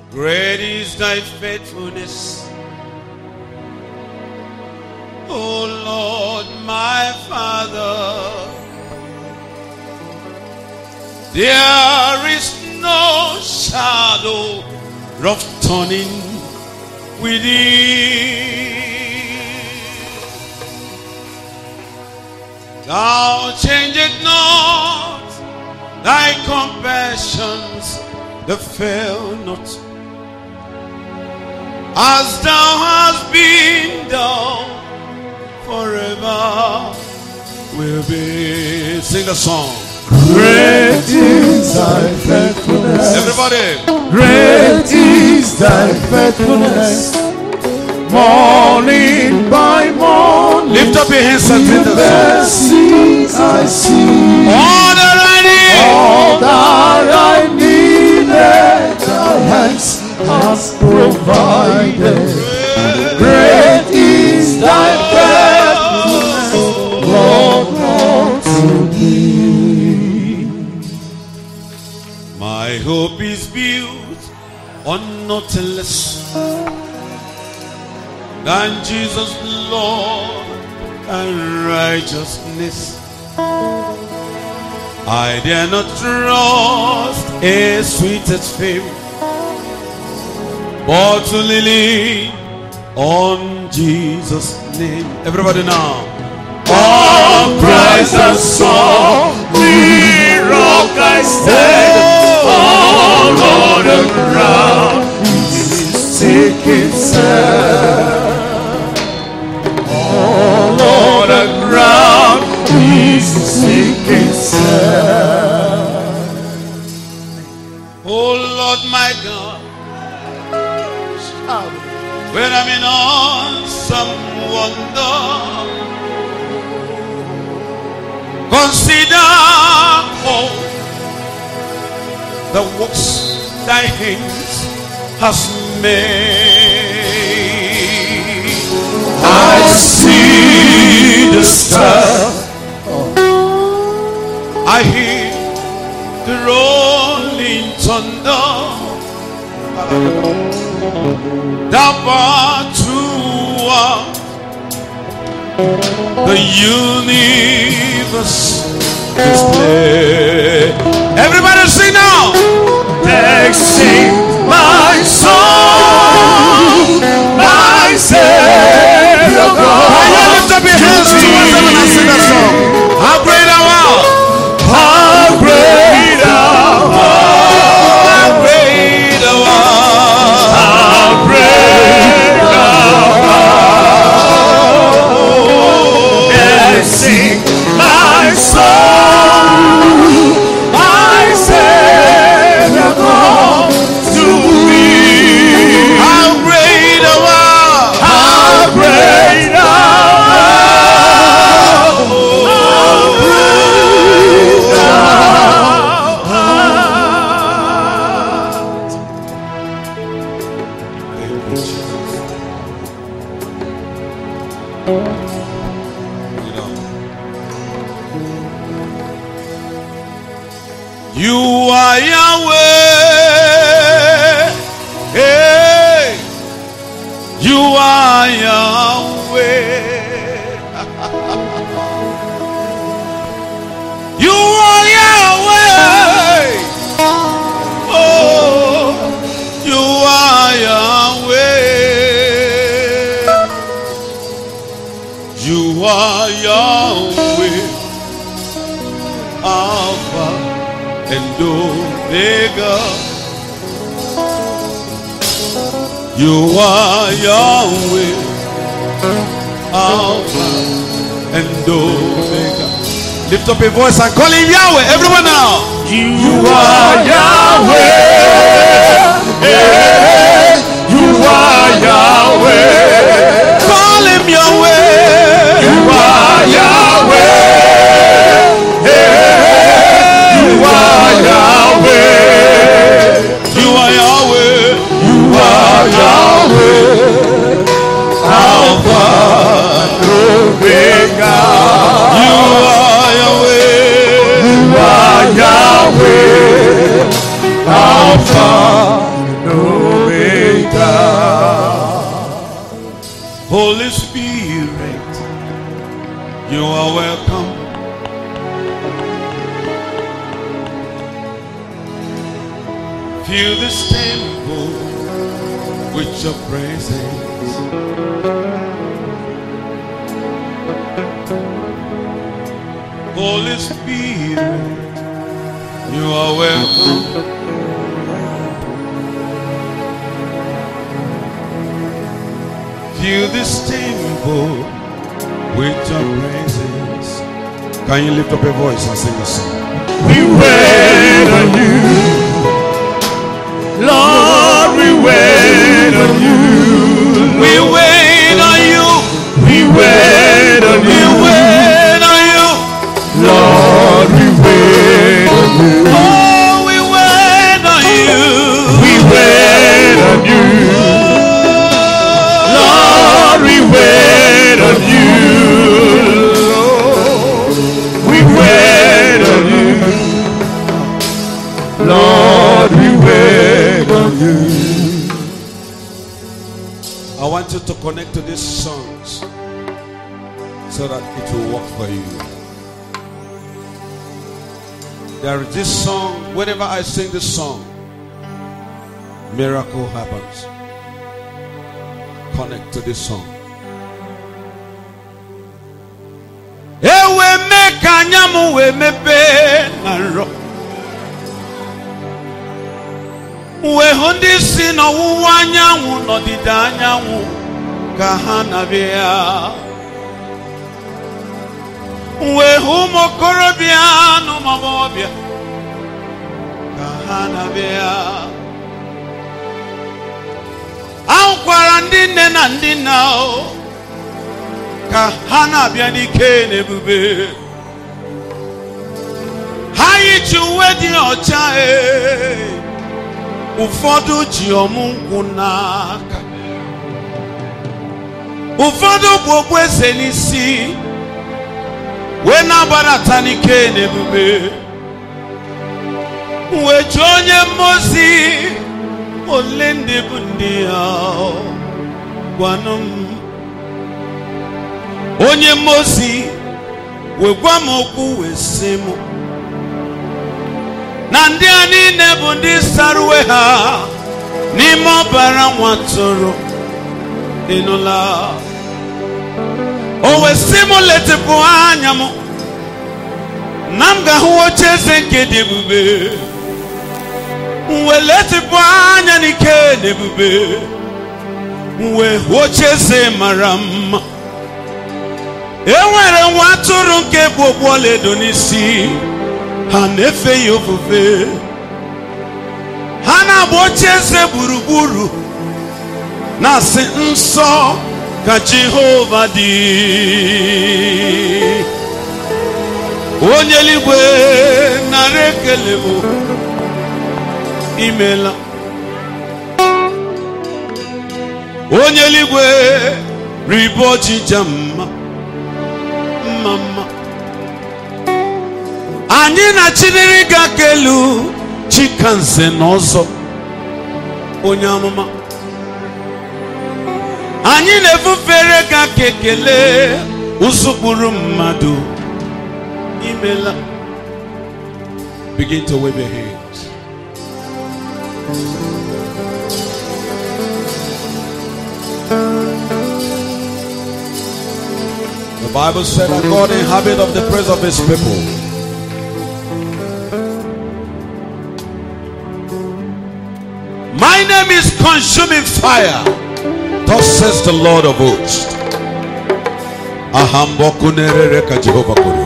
Great is thy faithfulness. O Lord, my Father. There is no shadow of turning with thee. Thou changest not thy compassions, that fail not. As thou hast been, thou forever will be. Sing the song. Great is thy faithfulness. Everybody. Great is thy faithfulness. Morning by morning. Lift up your hands and sing the song. Mercies I see. All that I need. All that I needed, thy hands has provided. Great is thy faithfulness, Lord, unto thee. My hope is built on nothing less than Jesus, Lord, and righteousness. I dare not trust a sweetest fame, but to lean on Jesus' name. Everybody now. On Christ the Son, the rock I stand. All on the ground is sinking sand. All on the ground is sinking sand. Oh Lord my God, when I'm in awesome wonder, consider all the works thy hands has made. I see the star. I hear the rolling thunder. Thou art throughout the universe display. Everybody sing now. They sing my song, my Savior Can you God. lift up your hands towards heaven and sing that song? How great thou art! How great thou art, How great thou art! how great thou art. They sing my song, my Savior God to me. How great thou art! How great thou art! How great thou art! Thank you, Jesus. You know, you are Yahweh. Hey, you are Yahweh. you are Yahweh. Oh, you are Yahweh. You are Yahweh. Alpha and Omega. You are Yahweh. Alpha and Omega. Lift up your voice and call him Yahweh. Everyone now. You are Yahweh. Yeah. You are Yahweh. Call him Yahweh. You are Yahweh. Yeah. You are Yahweh. You are Yahweh. You are Yahweh. Alpha and Omega. You are Yahweh. You are Yahweh. Alpha Holy Spirit, you are welcome. Fill this temple with your presence. Holy Spirit, you are welcome. Fill this temple with your presence. Can you lift up your voice and sing a song? We wait on you. Lord, we wait on you. We wait on you. We wait on We you. wait on you. Lord, we wait on you. Oh, we wait on you. We wait on you. Lord, we wait on you. Lord, we wait on you. Lord, we wait on you. I want you to connect to these songs so that it will work for you. There is this song, whenever I sing this song, miracle happens. Connect to this song. Ewe me ka anya m wee mepee na nrọ wee hụ ndị si n'ọwụwa anyanwụ n'ọdịda anyanwụ ka ha na-abịa wee hụ ụmụ okorobịa na ụmụ agbọghọbịa ka ha na-abịa ahụkwara ndị nne na ndị nna o, ka ha na-abịa n'ike na ebube ha yichi uwe dị ọcha ee ụfọdụ ji ọmụ nkwụ n'aka ụfọdụ bụ okpueze n'isi wee na-agbadata n'ike na ebube wee jụọ onye mmozi ole ndị bụ ndị ya gwanụ m onye mmozi wee gwa m okwu wee sị m na ndị a niile bụ ndị sara uwe ha n'ime ọbara nwa tụrụ ịnụla o wee sị m letịpụ anya m na m ga-ahụ oche eze nke dị ebube m wee letịpụ anya n'ike na ebube m wee hụ oche eze mara mma e nwere nwa atụrụ nke bụ okpu ọlaedo n'isi ha na-efe ya ofufe ha na-agba oche eze gburugburu na-asị nsọ ka jehova dị onye eluigwe nara ekele bụ imela onye eluigwe ribe ọjịja mma mma mma anyị na chinere ga kelu chikanze na ọzọ onye amụma anyị na-efufere ga ka ekele ụzụkpụrụ mmadụ imela begin to wave your hands the bible said that god inhabit of the praise of his people My name is consuming fire. Thus says the Lord of hosts. Ahamboku nerere ka Jehova kwuru.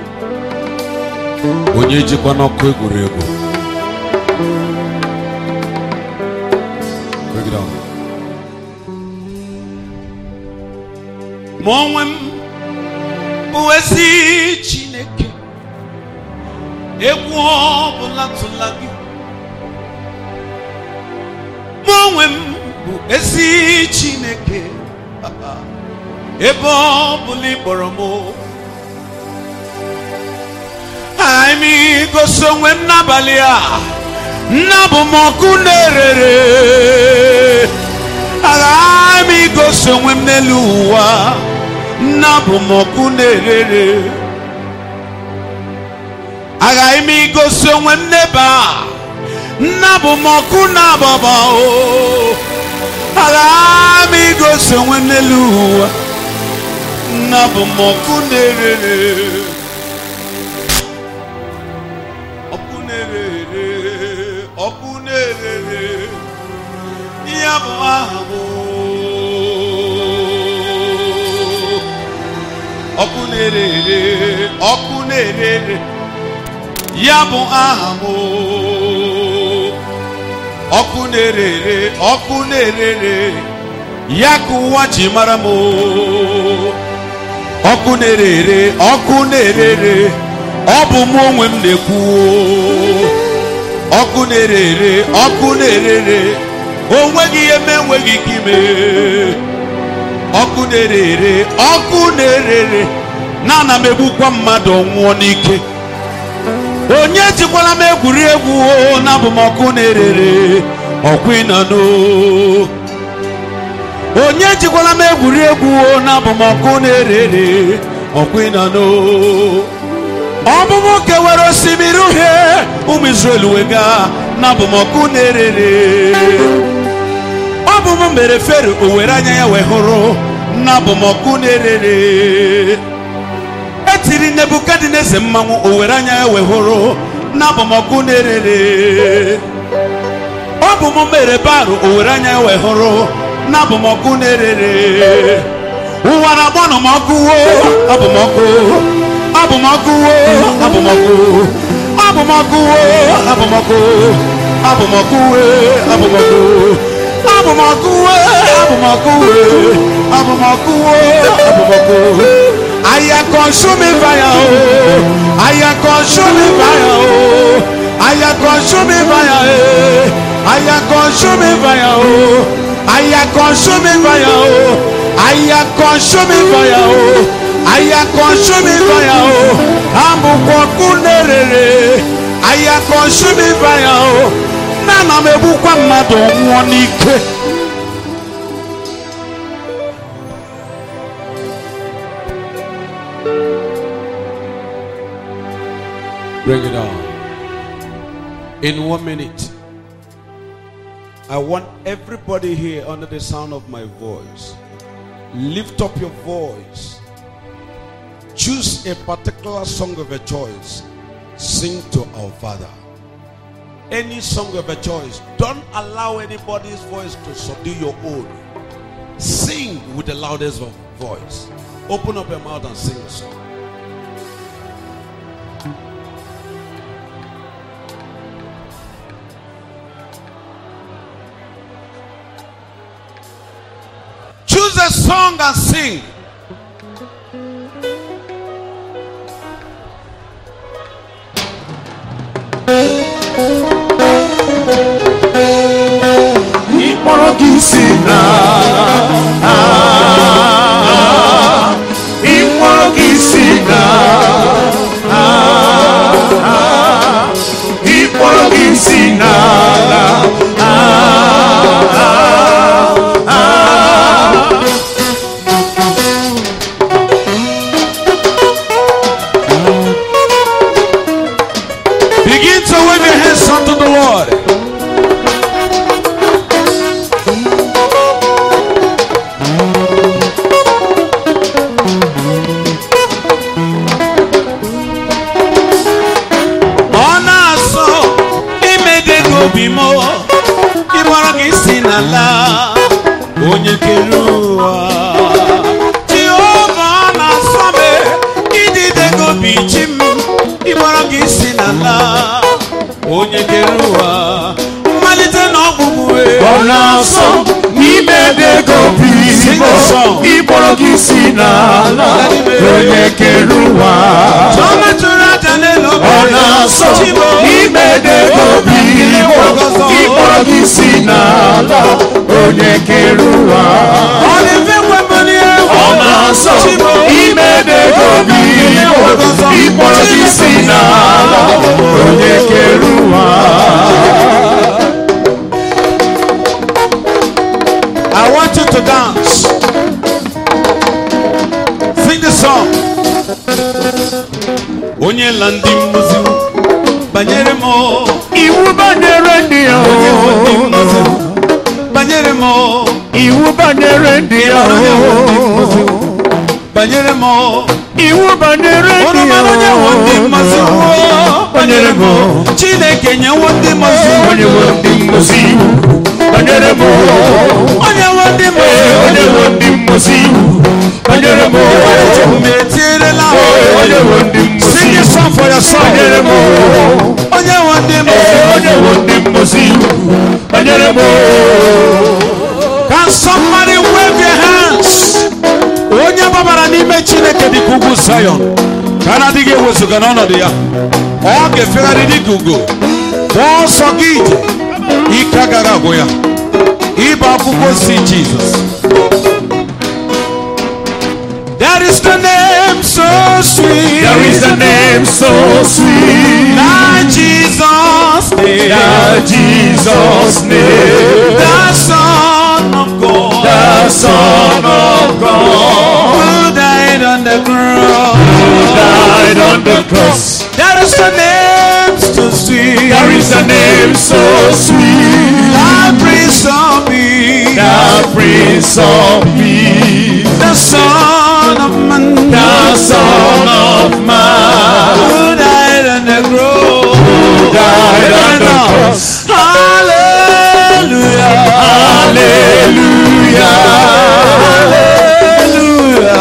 Onye jikwa n'ọkụ egwuregwu. Break it down. Ma onwe m bụ ezi Chineke. Egwu ọbụla tụla gị. mụ onwe m bụ ezi chineke ebe ọ bụla ị kpọrọ m anyị gosi onwe m n'abalị a nna bụ m ọkụ na-erere agha m igosi onwe m n'elu n'elu ụwa nnabụ m ọkụ na-erere aghaghị m igosi onwe m n'ebe a nnabụ m ọkụ na-agbaba o aghaghị m igosi onwe m n'elu ụwa nnabụ m ọkụ na-erere ọkụ na-erere ọkụ na-erere ya bụ aha m ọkụ na-erere ọkụ na-erere ya bụ aha m ọkụ na-erere ọkụ na-erere ya ka ụwa ji mara m ọkụ na-erere ọkụ na-erere ọ bụ mụ onwe m na-ekwu ọkụ na-erere ọkụ na-erere onweghị ihe m enweghị ike ime ọkụ na-erere ọkụ na-erere na ana m egbukwa mmadụ ọnwụọ n'ike onye jikwala m egwuregwu o na abụ m ọkụ na-erere ọkụ ịnanụ onye jikwala m egwuregwu o na abụ m ọkụ na-erere ọkụ ịnanụ ọbụbụ kewara osimiri uhie ụmụ Izrel wega na abụ m ọkụ na-erere ọ bụ m mere fero o were anya ya wee hụrụ na abụ m ọkụ na-erere etiri nebukadneze mmanwụ o were anya ya wee hụrụ na abụ m ọkụ na-erere ọ bụ m mere barụ o were anya ya wee hụrụ na abụ m ọkụ na-erere ụwa na-agbanụ m ọkụ wo abụ m ọkụ abụ m ọkụ wo abụ m ọkụ abụ m ọkụ wo abụ m ọkụ abụ m ọkụ we abụ m ọkụ abụ m ọkụ we abụ m ọkụ we abụ m ọkụ we abụ m ọkụ I am consuming fire oh I am consuming fire oh I am consuming fire eh I am consuming fire oh I am consuming fire oh I am consuming fire oh I am consuming fire oh amụkwa ọkụ na-erere I am consuming fire oh na ana m egbukwa mmadụ nwụọ n'ike Bring it on. In one minute, I want everybody here under the sound of my voice, lift up your voice. Choose a particular song of your choice. Sing to our Father. Any song of your choice. Don't allow anybody's voice to subdue your own. Sing with the loudest of voice. Open up your mouth and sing a song. Choose a song and sing. ịkpọrọ gị si na ịkpọrọ gị si na ịkpọrọ gị si n'ala Begin to wave your hands unto the Lord. Ọ na-asọ imede gị obi m ịgbara gị si n'ala onye kere ụwa Jehova ọ na-asọ m idide gị obi chi m ịgbara gị si n'ala onye kere ụwa mmalite na ọgwụgwụ ọ na-asọ n'ime ego Sing a song. ịkpọrọ gị si n'ala onye kere ụwa Chioma tụrụ aja n'elu ọ obe. na-asọ Chibo. n'ime ego ịkpọrọ gị si n'ala onye kere ụwa Ọ na-efe kwembali egwu. ọ na-asọ Chibo. ime ego ịkpọrọ gị si n'ala onye kere ụwa I want you to dance. onye la ndị mmụzi banyere m iwu banyere ndị ya onye nwe ndị mmụzi banyere m iwu banyere ndị ya banyere m iwu banyere ndị unu ya mara onye nwe ndị mmụzi banyere m chineke nyewo ndị mmụzi onye nwe ndị mmụzi iwu banyere m onye nwe ndị onye mmụzi nwe ndị mmụzi iwu banyere m metierela onye nwe ndị mmụzi sing a song for your son banyere m onye nwe ndị mmụzi onye nwe ndị mmụzi iwu banyere m Can somebody wave your hands? Onye gbabara n'ime Chineke dị ka ugwu Zion ka a na-adịghị ewezuga n'ọnọdụ ya ọ ga-efegharị dị ka ugo gbaa ọsọ gị ije ike agaghị agwụ ya ịba akwụkwọ si Jizọs There is the name so sweet There is a name so sweet na Jesus name that Jesus name the Son of God the Son of God who died on the cross died on the cross. There is a name so sweet There is a name so sweet that brings on me that Prince of Peace, the Son of Man the Son of Man, who died on the cross. died on the cross. Hallelujah. Hallelujah, Hallelujah.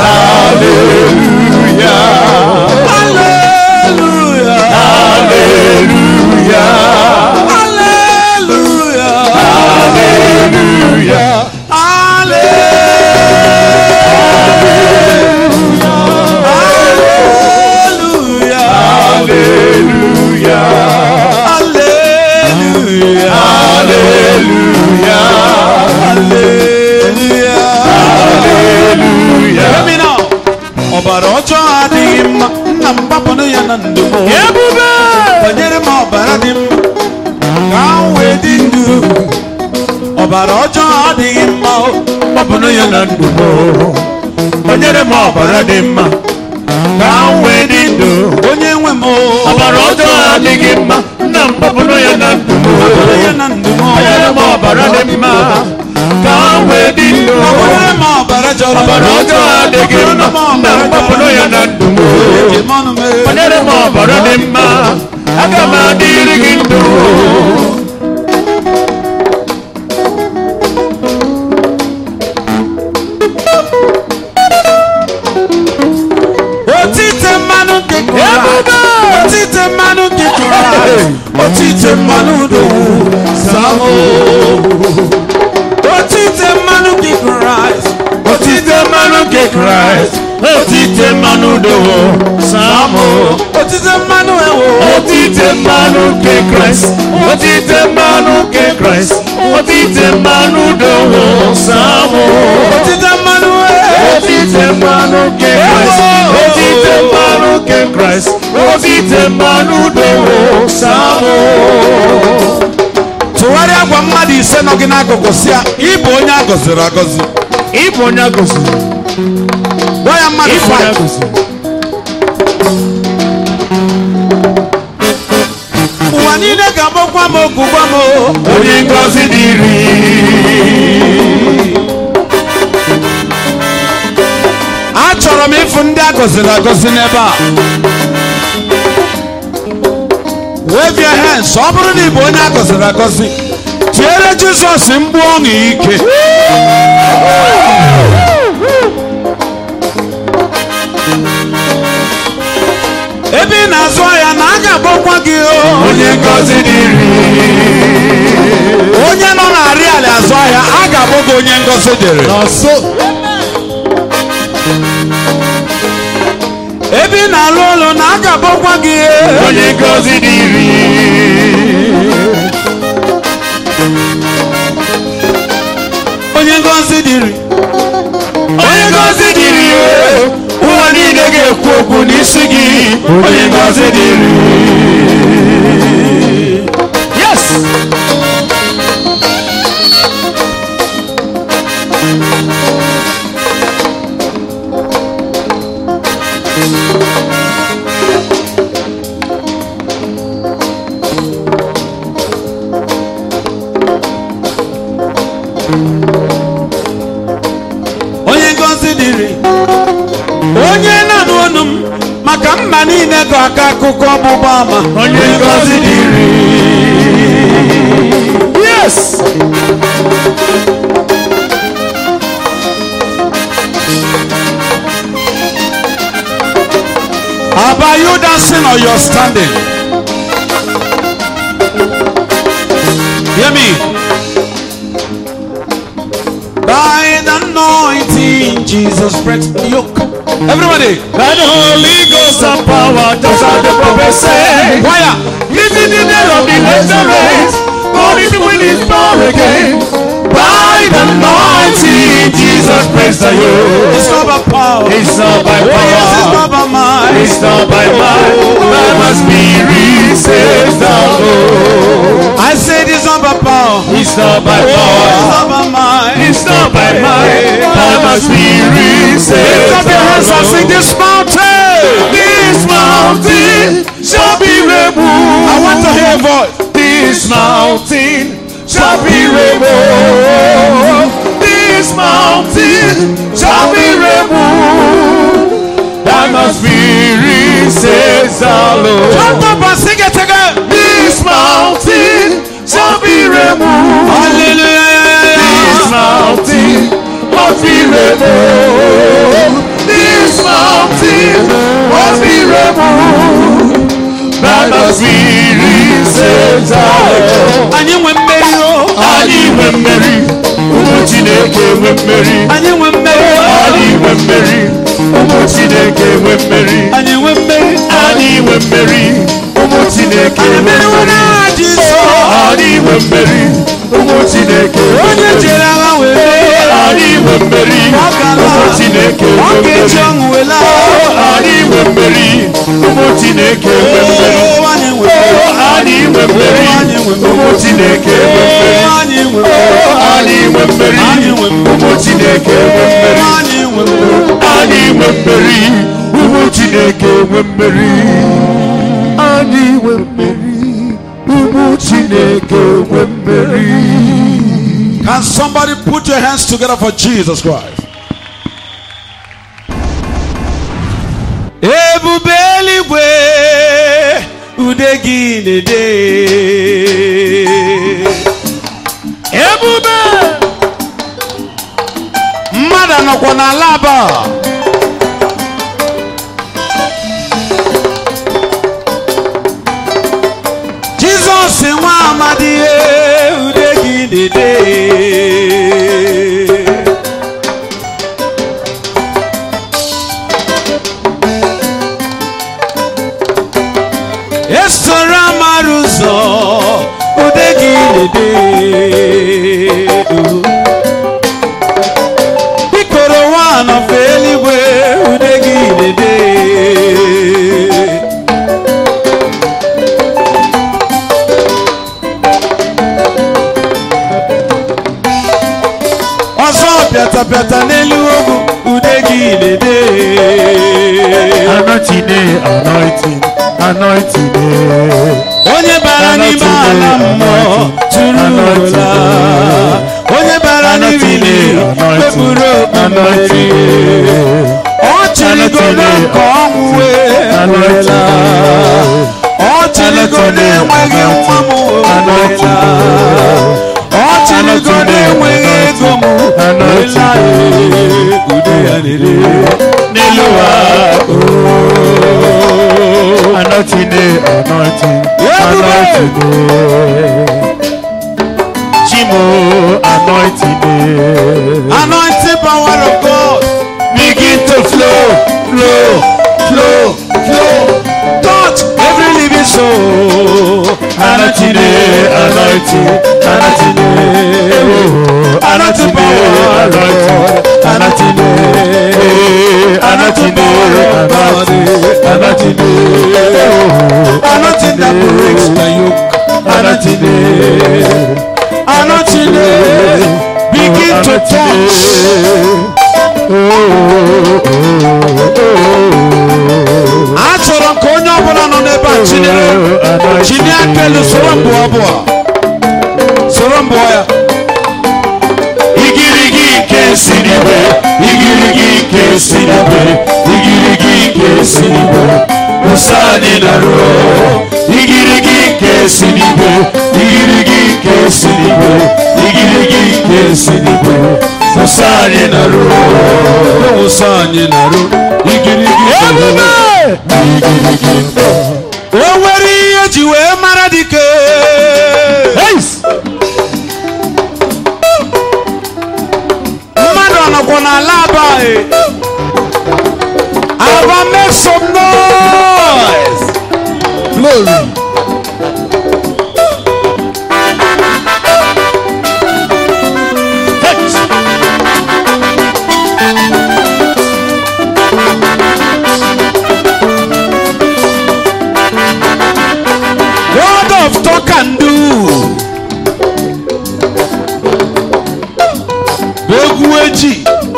Hallelujah, Hallelujah. Hallelujah, Hallelujah. Hallelujah. Hallelujah. Hallelujah, Hallelujah. Hallelujah, Hallelujah. Hallelujah. Hear me now. ọbara ọjọọ adịghị mma nna m gbapụrụ ya na ndụ m Ebube! banyere m ọbara dị mma ka m wee dị ndụ ọbara ọjọọ adịghị mma o. Gbapụrụ ya na ndụ m. Banyere m ọbara dị mma. Ka m wee dị ndụ. onye nwe m o. Ọbara ọjọọ adịghị mma. Nna m gbapụrụ ya na ndụ m. Gbapụrụ ya na ndụ m o. Banyere m ọbara dị mma. Ka m wee dị ndụ. Gbapụrụ m ọbara jọrọ Ọbara ọjọọ adịghị mma. Nna m gbapụrụ ya na ndụ m. Eji m ọnụ mee. Banyere m ọbara dị mma. Aga m adịrị gị ndụ. otite mmanụ nke Ebube! otite mmanụ nke Kraịst otite mmanụ dowu samo otite mmanụ nke Kraịst Otite mmanụ nke Kraịst. Otite mmanụ dowo. Samo. otite mmanụ ewo Otite mmanụ nke Kraịst. Otite mmanụ nke Kraịst. Otite mmanụ dowo. Samo. otite mmanụ ewo Otite mmanụ nke Kraịst. Otite mmanụ nke Kraịst. Otite mmanụ dowo. Samo. tụgharịa gwa mmadụ ise nọ gị n'akụkụ si ya ịbụ onye a gọziri agọzi Ịbụ onye agọziri. gwa ya mmadụ Ịbụ onye five. agọziri. ụwa niile ga-agbakwa m oku gwa m o. Onye ngọzi dịrị. achọrọ m ịfụ ndị a gọziri agọzi n'ebe a wave your hands ọ bụrụ na ị bụ onye a gọziri agọzi tiere jizọs mgbu ọṅụ ike ebe ị na-azụ ahịa na a ga-agbakwa gị o. Onye ngọzi dịrị. onye nọ na-arị ala azụ ahịa a ga-agbụ gị onye ngọzi dịrị Nọso. ebe ị na-alụ ụlọ na a ga-agbakwa gị Onye ngọzi dịrị. onye ngọzi dịrị Onye ngọzi dịrị. Ụwa niile ga-ekwu okwu n'isi gị. Onye ngọzi dịrị. Yes. onye ngozi dịrị onye na-anụ ọnụ m maka mba niile gụ aka akụkọ ọgbụgba ama onye ngozi dịrị yes About you dancing or you're standing? Hear me. By the anointing, Jesus breaks the yoke. Everybody, by the Holy Ghost and power just as the prophet said choir. This is the day of the later race God is with his power again by the anointing Jesus praise the It's you not by power. It's not by Oh, yes, it's power not by might. It's not by might, by my spirit says the Lord. I said it's not by power. It's not by Oh, it's power, not by might. it's not by might, by my spirit says Lift up the your hands and sing Lord. this mountain. This mountain shall be removed. I want to hear a voice. This mountain shall be removed. This mountain shall be removed. By my spirit says the Lord. Jump up and sing it again. This mountain shall be removed. This Hallelujah. mountain must be removed. This mountain must be removed. By my spirit says the Lord. Anyị nwe mmeri o. Anyị nwe mmeri, ụmụ Chineke nwe mmeri. Anyị nwe mmeri o. Anyị nwe mmeri, ụmụ Chineke nwe mmeri. Anyị nwe mmeri. Anyị nwe mmeri, ụmụ Chineke Anyị nwe mmeri mmeri. na Jizọs. Anyị nwe mmeri, ụmụ Chineke nwe Onye mmeri. jere agha wee mee. Anyị nwe mmeri, Ọ gara. ụmụ Chineke Ọ nwe ga-eji mmeri. ọṅụ wee laa. Anyị nwe mmeri, ụmụ Chineke nwe mmeri. Oh, anyị nwe mmeri. Anyị nwe mmeri, Anyị nwe mmeri. ụmụ Chineke nwe mmeri. Oh, anyị nwe mmeri. Anyị nwe mmeri, Anyị nwe mmeri. ụmụ Chineke nwe mmeri. Anyị nwe mmeri. Anyị nwe mmeri, ụmụ Chineke nwe mmeri. Anyị nwe mmeri, ụmụ Chineke nwe mmeri. Can somebody put your hands together for Jesus Christ? Ebube eluigwe ude gị na-ede ebube mmadụ anọkwa n'ala aba Jizọs nwa amadi ude gị na-ede esoro amara ụzọ ude gị na-ede bikoro nwa nọfe eluigwe ude gị na-ede ọzọ pịatapịata n'elu ogwu ude gị na-ede Anointing, anointing, anointing. onye bara n'ime ala mmụọ tụrụ ụla onye bara n'ime kpepụrụ okpukpere ọ chịrịgodo nke ọnwụ wee werela ọ chịrịgodo enweghị nwa m werela ọ chịrịgodo enweghị ego m werela ude ya na-ere N'elu ụwa, anointing, anointing, anointing. Chimo, anointing. anointing power of God Begin to flow, flow, flow, flow. touch every living soul. Anointing, anointing, anointing. Oh, anointing, anointing, anointing. Eh, Anointing, anointing, anointing. Oh, Anointing that breaks the yoke. anointing. Anointing begin to touch. Achọrọ m ka onye ọbụla nọ n'ebe a chinyere chinye aka elu soro mbụ abụọ soro mbụ ya si n'igwe igirigi nke si n'igwe ụsa anyị na-arụ igirigi nke si n'igwe igirigi nke si n'igwe igirigi nke si n'igwe ụsa anyị na-arụ ụsọ anyị na-arụ igirigi igirigi o nwere ihe ji wee mara dike mmadụ ọnọkwa n'ala aba e. aba make some noise glory God of talk and do bụ egwu eji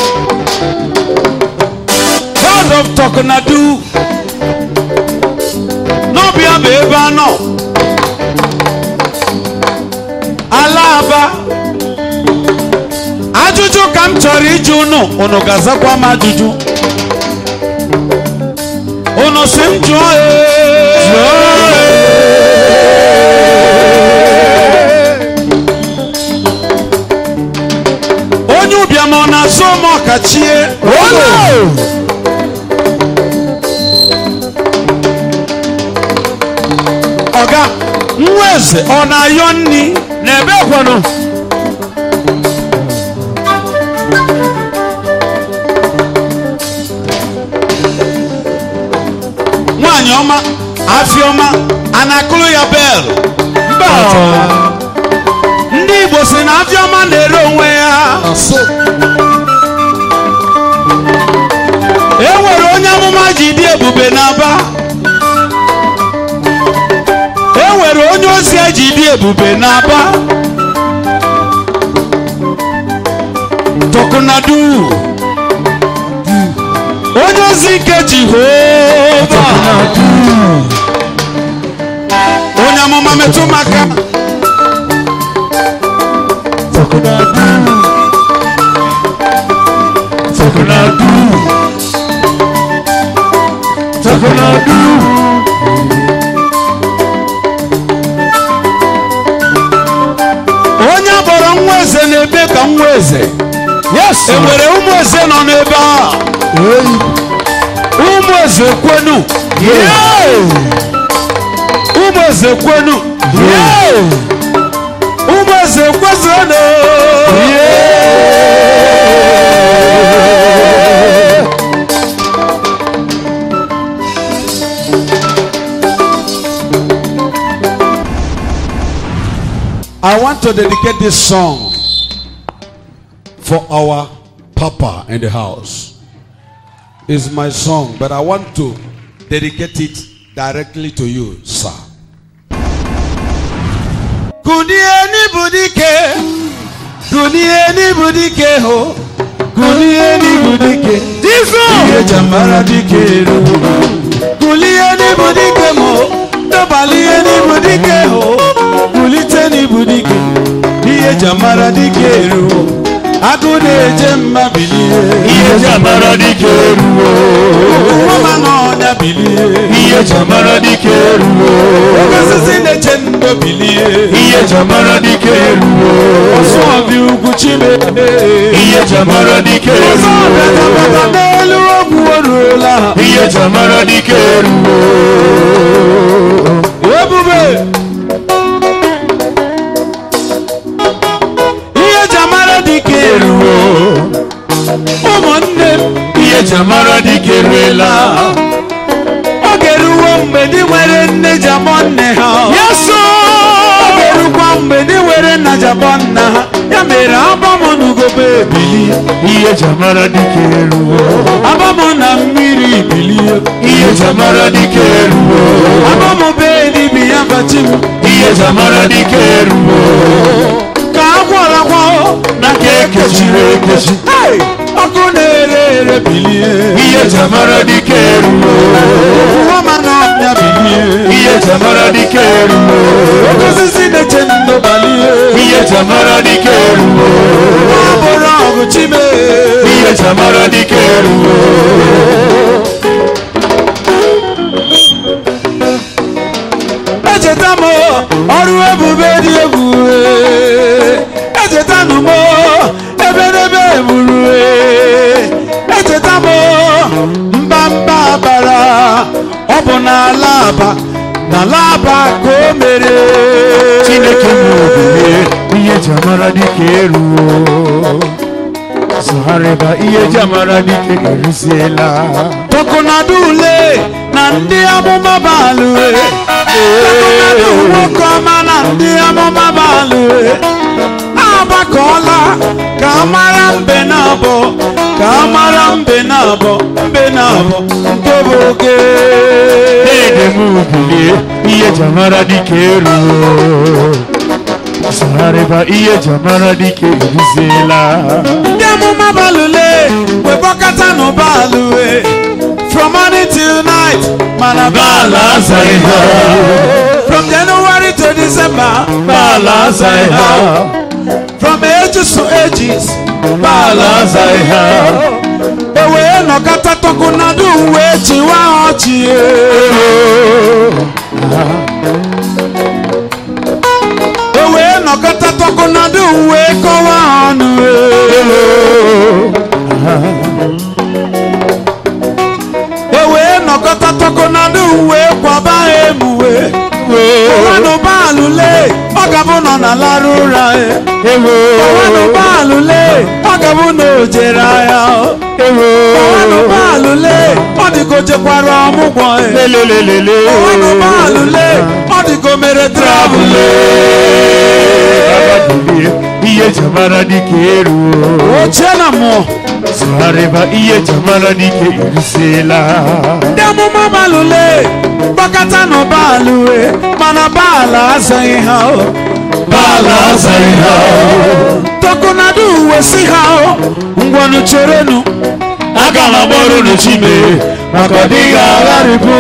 God of talk na do n'ọbịa bụ ebe anọ ala aba ajụjụ ka m chọrọ ịjụ unu unu ga-azakwa m ajụjụ unu si m jụọ ee onye ụbịam ọ na-azụ ụmụ ọkachie ọga nwa eze ọ na-ayọ nri n'ebe kwanụ nwaanyị ọma afiọma a na-akụrụ ya bel mba ndị igbo si na afiọma na-ere onwe ya e nwere onye amụma ji dị ebube n'aba e nwere onye ozi eji dị ebube n'aba tọkụnadu onye ozi nke jehova onye amụma metụ maka Takunadu Takunadu onye akpọrọ nwa eze na-ebe ka nwa eze Yes e nwere ụmụ eze nọ n'ebe a ụmụ eze kwenu ụmụ eze kwenu ụmụ eze kwezonu I want to dedicate this song for our papa in the house. It's my song, but I want to dedicate it directly to you, sir. Kunieni budike, kunieni budike ho, kunieni budike. Iye jamara dike ru, kulieni budike mo, dobalieni budike ho, kuliteni budike. Iye jamara dike ru, agụ na-eje mma bilie. Ihe jamara dike ruo Mama n'ọnya bilie. Ihe jamara dike ruo Oke osisi na-eche ndo bilie. Ihe jamara dike ruo Ọsọ ọbịa ugwu Chimede. Ihe jamara dike Ọsọ ọbịa ruo dabata n'elu ogwu oruola. Ihe jamara dike ruo Ebube. Ihe ji amara dike ruo ụmụnne m. Ihe jamara dike ruela Oge ruo mgbe ndị nwere nne ji amọ nne ha. Oge rukwa mgbe ndị nwere nna ji amọ nna ha. Ya mere abamụ n'ugobe ebilie. Ihe jamara dike ruo Abamụ na mmiri bilie. Ihe jamara dike ruo Abamụ bee dibi ya bachi m. Ihe jamara dike ruo Ka agwọrọ agwọ Na ka ekechiri ekechi Hey! ọkụ na-ere ere bilie. Ihe jamara dike ruo Nwa ma n'ọnya bilie. Ihe jamara dike ruo Oke osisi na-eche ndo balie. Ihe jamara dike ruo Nwa bụrụ ọgụ chime. Ihe jamara dike eruwo echeta m ọrụ ebube dị ebube echeta m ebedebe eburu echeta m mba mba bara ọ bụ n'ala aba n'ala aba ka o mere chineke m obilie ihe ji amara dịka eruwo sọgharịba ihe ji amara dịka eruziela tọkụnadụ ule na ndị amụma balue tọkụnadụ nwoke ọma na ndị amụma balue agbakọọla ka a mara mbe na abọ ka a mara mbe na abọ mbe na abọ nke bụ oge Dede m bilie ihe ji amara dịka eruwo sọgharịba ihe ji amara dịka eruziela ndị amụma balule wekpọkọta n'ụbalue from morning till night mana Baala azaghị ha from January to December Baala azaghị ha from ages to ages Baala azaghị ha ewee nọkọta tọkụnadụ wee chịwa ọchị ewee nọkọta tọkụnadụ wee kọwa ọnụ ewee nọkọta tọkụnadụ wee kwaba emuwe ọwanụ baalụle ọ gabụ nọ na larụ ụra ọwanụ baalụle ọ gabụ na o jere ahịa ọwanụ baalụle ọ dịka o jekwara ọmụgwọ lelelelele ọwanụ baalụle ọ dịka o mere travụl Babadulie ihe ji amara dịka eruwo ochie na mmụọ sọgharịba ihe ji amara dịka eruziela ndị amụma balụle gbakọta na baalụwe mana baala azaghị ha o Baala azaghị ha tọkụnadụ uwe si ha o ngwanụ cherenu aga m agbọrọ unu chime maka ọ dịghị agharịpụ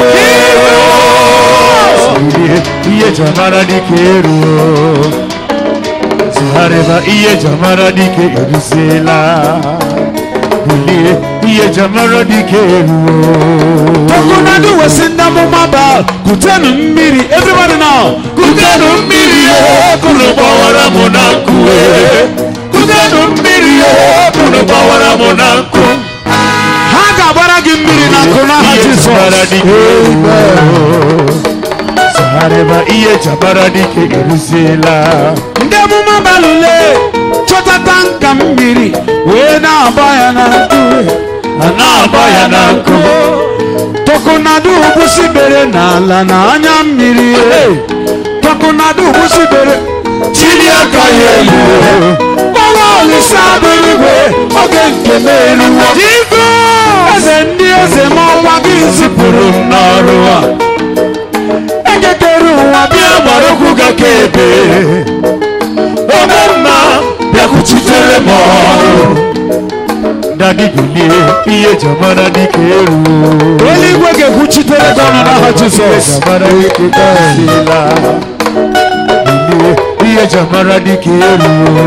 Bilie, ihe ji amara dịka eruwo sọgharịba ihe ji amara dịka eruziela bilie ihe ji amara dịka eruwo tọkụnadụ uwe si ndị amụma baal kutenu mmiri everybody now kutenu mmiri kunu gbawara m na nkụ kutenu mmiri kunu gbawara m na nkụ ha ga-agbara gị mmiri na nkụ n'aha ihe jizọs jabara dịka eruwo sọgharịba ihe jabara dịka eruziela ndị amụma balụle chọtata nka mmiri wee na-agba ya na nkụ a na-agba ya na nkụ tọkụnadụ gbusibere n'ala na anya mmiri tọkụnadụ gbusibere chili aka ya elu ọnwa olise abụrụgwe oge nke m eruwo eze ndị eze ma ọnwa gị zipụrụ m n'ọrụ a ekekere ụwa bịa bịa gbara okwu gaka ebe ome mma bịakwuchitere m ọrụ dadi bilie ihe jamara dịka eruo eluigwe ga-ekwuchitere gị ọnụ n'aha jizọs jamara dịka eruola bilie ihe jamara dịka eruo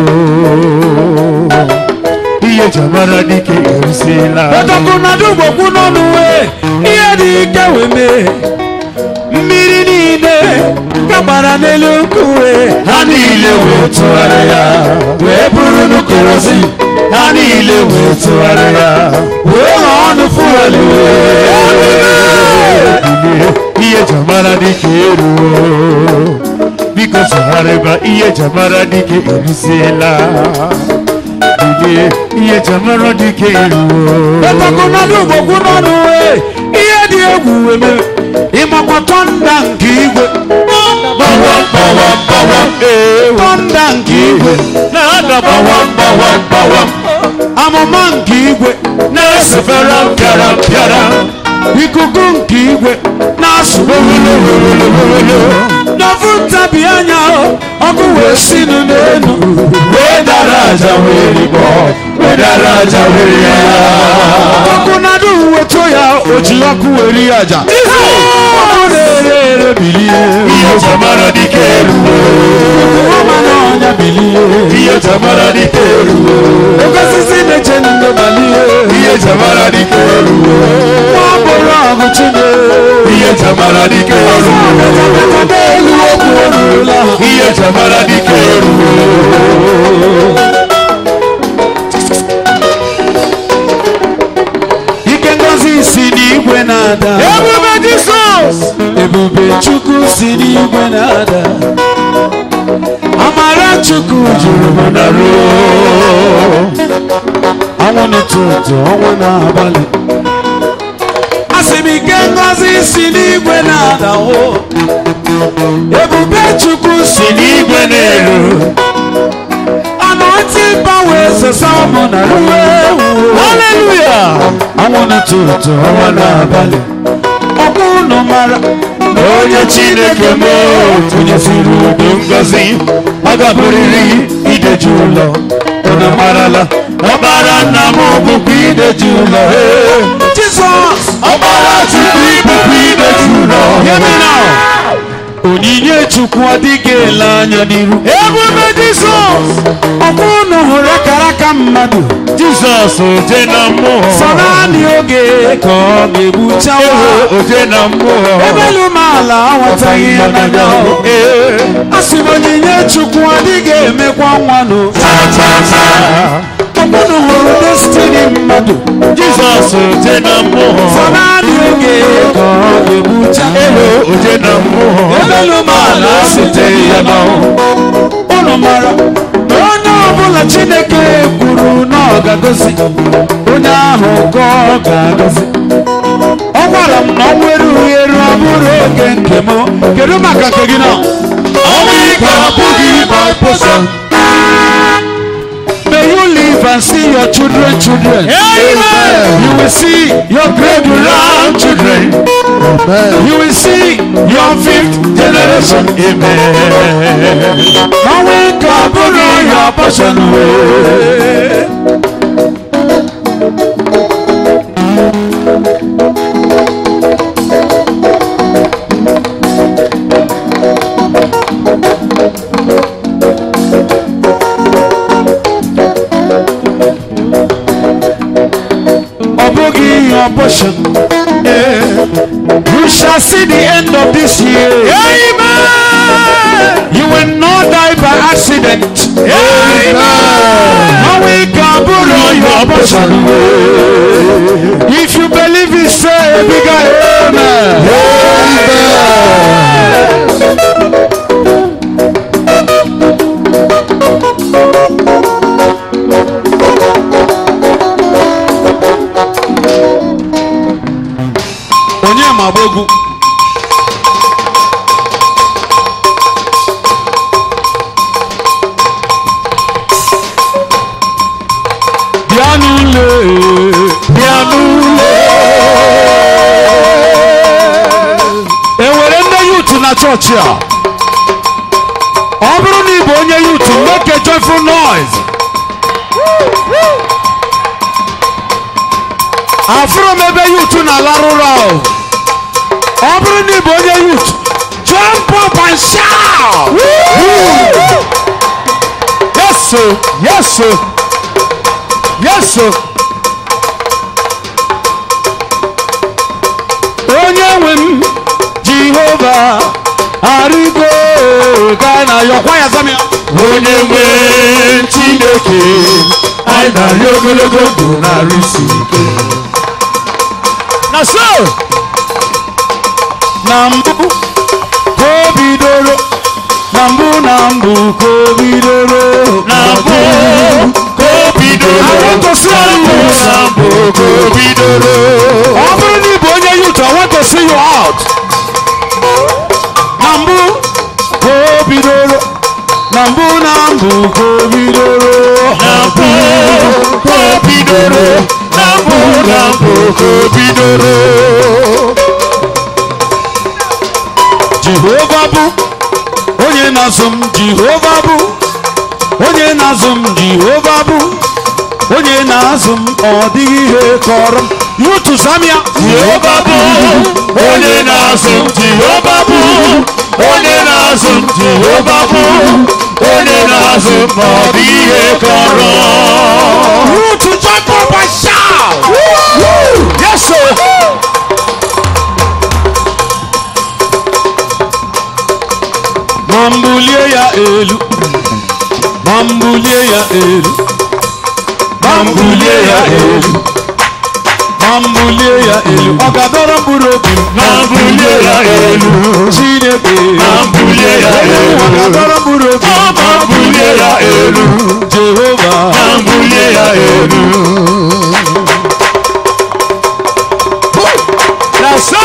ihe jamara dịka erusiela ọtọkụnadụ gbokwu n'ọnụ wee ihe dị ike wee mee mmiri niile gagbara n'elu nkụ wee ha niile wee tụgharịa wee bụrụ n'ukorozi ha niile wee tụgharịa wee ghọọ ọnụ fuelu ihe jamara dịka eruo biko tụgharịba ihe jamara dịka eruziela bilie ihe jamara dịka eruo ọtọkụnadụ gbokwu n'ọnụ wee ihe dị egwu wee mee ịmakwa tọnda nke igwe gbawam gbawam gbawam ee tọnda nke igwe na-ada gbawam gbawam gbawam amụma nke igwe na-esefere mpịara mpịara ikuku nke igwe na-asụ n'ofu ntabi anya ọkụ wee sinu n'elu wee dara aja wee ribọ wee dara aja wee rie ya ọkụnadụ wetu ya o ji ọkụ weri aja ọkụ na-ere ere bilie ihe jamara dịka eruo ọma n'ọnya bilie ihe jamara dịka eruo oke osisi na-eche ndị balie ihe jamara jamara dike eruo n'elu okwu orurula ihe jamara dike eruo ike ngozi si n'igwe na-ada ebube jisọs ebube chukwu si n'igwe na-ada amara chukwu juru m na ruo ọnwụ n'ụtụtụ ọnwụ n'abalị asị m ike ngozi si n'igwe na-ada o ebube chukwu si n'igwe na-eru anọtị mgbanwe sesa ụmụ na ruo haleluya ọnwụ n'ụtụtụ ọnwụ n'abalị ọkụ unu mara na onye chineke m tụnyesiri udo ngozi ọ gaburiri ideji ụlọ unu marala ọbara nna m bụkwa ideji ụlọ ee. jizọs ọbara chukwu ibụkwa ideji ụlọ Hear me now. onyinye chukwu adịghị ele anya n'iru ebube jisọs ọkụ unu hụrụ akara aka mmadụ jizọs oje na mmụọ sọ naanị oge ka ọ ga-egbuchawa Ewo, oje na mmụọ ebelu m ala aghọtaghị ya n'anya Ee. asị m onyinye chukwu adịghị emekwa nwanụ ọkụ unu hụrụ destini mmadụ jizọs oje na mmụọ sọ naanị oge ka ọ ga-egbucha Ewo, oje na mmụọ ebelu m ala site ya n'ọnwụ unu mara na onye ọbụla chineke kwuru na ọ ga-agọzi onye ahụ ka ọ ga-agọzi ọ gwara m na ọ nwere uheru ọ bụrụ oge nke m kedu maka nke gị na ọnwụ ike abụghị my portion May you live and see your children children Amen. you will see your great grandchildren you will see your fifth generation Amen. ọnwụ ike ọ bụrụ your portion wee ọ bụghị ihe ọbọchị you shall see the end of this year Amen. you will not die by accident Amen. ọnwụ ike abụrụ ihe ọbọchị if you believe it say a bigger amen onye ma agba egwu bịa n'ụlọ bịa n'ụlọ enwere nne yutu na chọọchị a ọ bụrụ na ị bụ onye yutu make a joyful noise afụrụ m ebe yutu na-alarụ ụra o. ọ bụrụ na ị bụ onye yutu jump up and shout Yes, sir. Yes, sir. Yes, sir. onye nwe m jehova arịgo gaa na yọkwa ya zam ya Onye nwe Chineke, anyị na-arị ogologo ndụ na-arụ isi ike. na so na mbụ ka o bidoro na mbụ na mbụ ka o bidoro Na mbụ ka o bidoro, I want to see you. na mbụ ka o bidoro. ọ bụrụ na ị bụ onye youth I want to see you out na mbụ ka o bidoro na mbụ na mbụ ka o bidoro Na mbụ ka o bidoro, na mbụ na mbụ ka o bidoro. jehova bụ onye na-azụ m jehova bụ onye na-azụ m jehova bụ onye na-azụ m ọ dịghị ihe kọrọ m yutu zamia Jehova bụ onye na-azụ m, Jehova bụ onye na-azụ m, Jehova bụ onye na-azụ m, ọ dị ihe kọrọ. yutu jump up and shout Yes, sir. bulie ya elu ma m bulie ya elu ma m bulie ya elu ọ ga-adọrọ mkpụrụ obi m ma m bulie ya elu chineke ma m bulie ya elu ọ ga-adọrọ mkpụrụ obi m ma m bulie ya elu jehova ma m bulie ya elu na so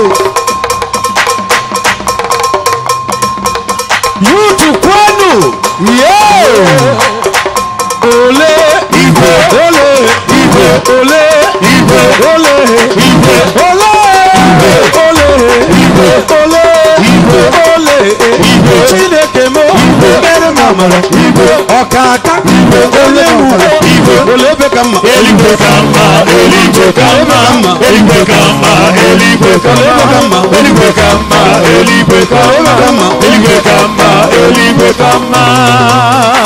yutu kwenu ye ole igwe ole igwe ole igwe ole igwe ole ole igwe ole igwe ole Igwe. chineke m mere m amara igwe ọkaka Igwe. ole mụrụ Igwe. ole ebe ka mma eluigwe ka mma eluigwe ka mma eluigwe ka mma eluigwe ka mma eluigwe ka mma eluigwe ka mma eluigwe ka mma eluigwe ka mma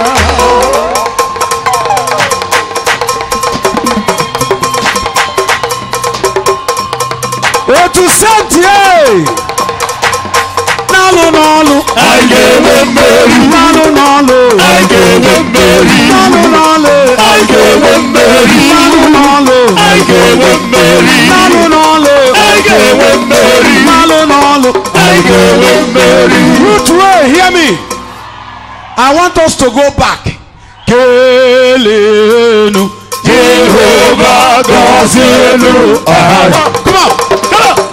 otu sentie n'alụ n'ọlụ anyị ga-enwe mmeri n'alụ n'ọlụ anyị ga-enwe mmeri n'alụ n'ọlụ anyị ga-enwe mmeri n'alụ n'ọlụ anyị ga-enwe mmeri n'alụ n'ọlụ anyị ga-enwe mmeri n'alụ n'ọlụ anyị ga-enwe mmeri Root way, hear me. I want us to go back. Kelenu. jehova gọzielu aha Come on. Come on.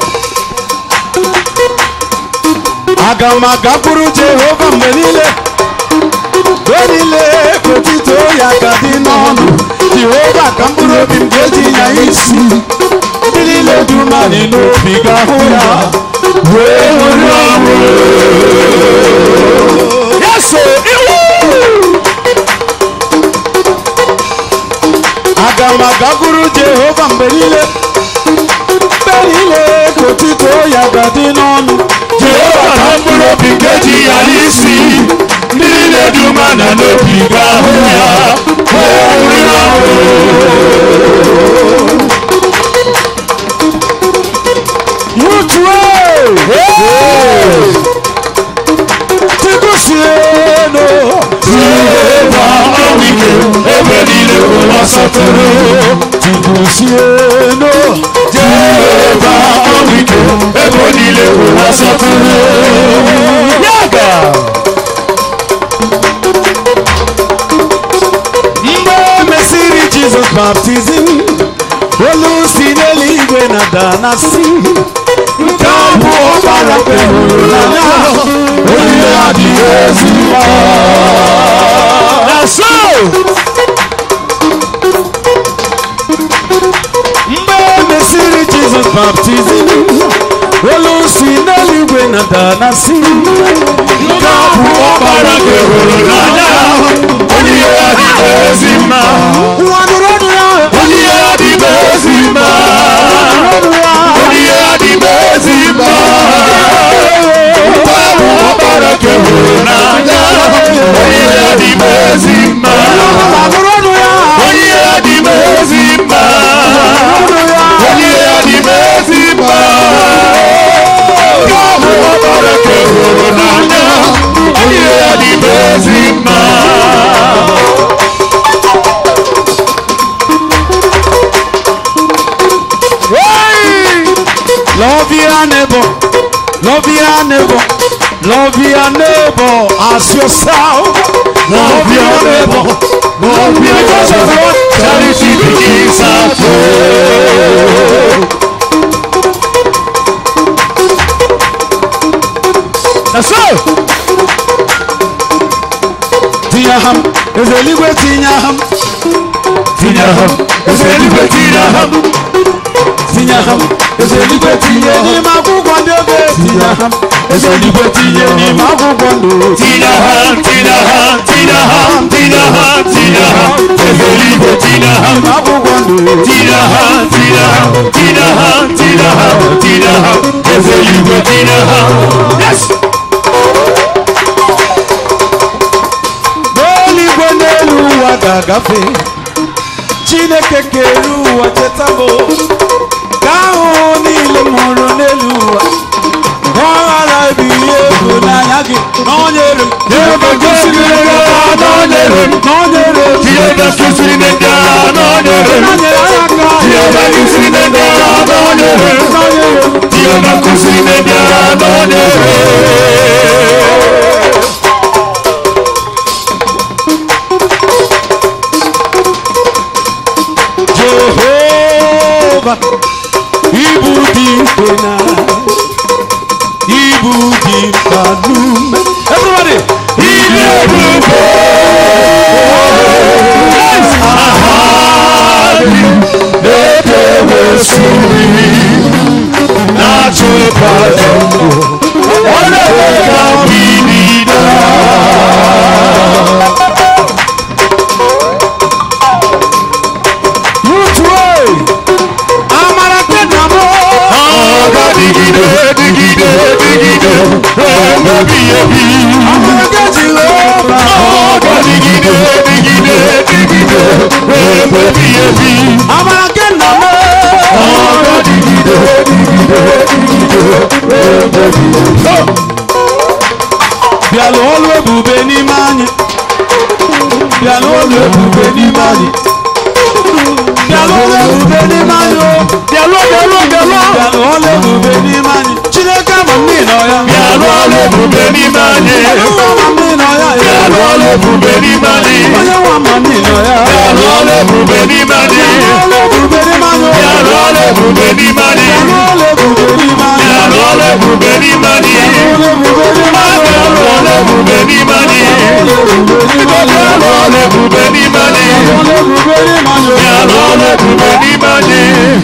Aga m agakwuru Jehova mgbe niile mgbe niile ka otito ya ga dị n'ọnụ Jehova ka mkpụrụ obi m ga-eji ya isi ndị niile dị umeanị n'obi ga-ahụ ya wee ṅụrị ọṅụ ya so iwu aga m agakwuru Jehova mgbe niile mgbe niile ka otito ya ga dị n'ọnụ jehova ka mkpụrụ obi nke ji ya n'isi ndị niile dị umeala n'obi ga-ahụ ya wee ṅụrịa ọṅụ Rutue! Tikusienu! jehova ọnwụ ike ebe niile ụwa sọtụrụ Tikusienu! jehova ọnwụ ike ebe niile ụwa sọtụrụ Yaga! Mgbe e mesịrị Jizọs baptizim, olu si n'eluigwe na-ada na si nke a bụ ọbara nke hụrụ n'anya onye adịghị ezi mma. Na so! mgbe e mesịrị jizọs baptizim olu si n'eluigwe na-ada na si nke a bụ ọbara nke hụrụ n'anya onye ya dịbe ezi mma nwa nụrụ ọnụ ya onye ya dịbe ezi mma ọnụ ya onye ya dịbe ezi mma Nke a bụ ọbara nke hụrụ n'anya onye ya dịbe ezi mma nwa nụrụ ọnụ ya onye ya dịbe ezi mma ọnụ ya onye ya dịbe ezi mma Nke a bụ ọbara nke hụrụ n'anya onye ya dịbe ezi mma Hey! Love your neighbor. Love your neighbor. Love your neighbor as yourself. Love your neighbor. Love your Because of neighbor. what? Charity begins at home. That's all. Tinye ham, eze eluigwe tinye ham, Tinye ha, eze eluigwe tinye ha. tinye ham, eze eluigwe tinye n'ime akwụkwọ ndị obe. Tinye ham, eze eluigwe tinye n'ime akwụkwọ ndụ. Tinye ha, tinye ha, tinye ha, tinye ha, tinye ha. Eze eluigwe tinye ha. N'ime akwụkwọ ndụ. Tinye ha, tinye ha, tinye ha, tinye ha, tinye ha. Eze eluigwe tinye ha. Yes! n'eluigwe n'elu ụwa ga-agafe chineke kere ụwa cheta m ka ahụhụ niile m hụrụ n'elu ụwa ka ọ ghara ebi ịhụnanya gị nọnyere m Jehova gosiri ndị agha nọnyere m. nọnyere m Jehova gosiri ndị agha nọnyere m. nọnyere anyị aka Jehova gosiri ndị agha nọnyere m. nọnyere m Jehova gosiri ndị agha nọnyere m. Jehova ibu dị mfe na ibu dị mkpa n'ume everybody Ihe ebube na-edewesịrị na-achịkọta ndụ ọ na-eweta mbibi Mutuo amara nke nna m Aga dịgide dịgide dịgide ruo mgbe ebighị ebi. amara nke Jehova Aga dịgide dịgide dịgide ruo mgbe ebighị ebi. amara nke nna m Aga dịgide dịgide dịgide ruo mgbe ebighị ebi. bịala ọlụ ebube n'ime anyị